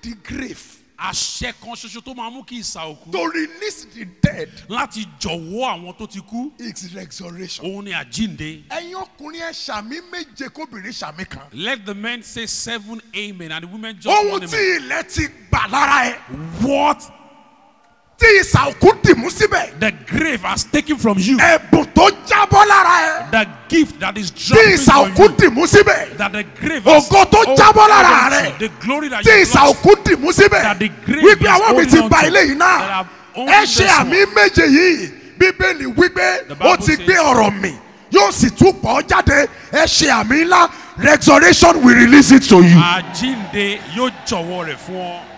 the grave àṣẹ kan ṣoṣo tó máa mú kí ìsà òkú to release the dead láti jọ̀wọ́ àwọn tó ti kú is resurrection. òun ni àjínde. ẹ̀yin ọkùnrin ẹ̀ ṣàmì méje kóbìnrin ṣàmì kan. let the men say seven amen and the women just ohun one tí amen. ilẹ̀ ti gbà lára ẹ̀ what tí ìsà òkú dìmú síbẹ̀ the grave has taken from you. ẹ̀bùn tó jábọ́ lára ẹ̀ the gift that is tí dropping ìsà from òkú you. dìmú síbẹ̀ that the grave has ògo tó hold jábọ́ lára on to, rẹ̀ the glory that tí you ìsà lost òkú dìmú síbẹ̀ that the grave wípé is àwọn mi holding ti on ba to, ilé yìí that náà have owned ẹ this ṣe àmì one. méje yìí bíbélì wípé The Bible ó ti says- gbé ọ̀rọ̀ mi yóò sì tún pọ̀ jáde ẹ ṣe àmì ńlá resurrection will release it to you. àjínde yóò jọ̀wọ́ rẹ̀ fún ọ.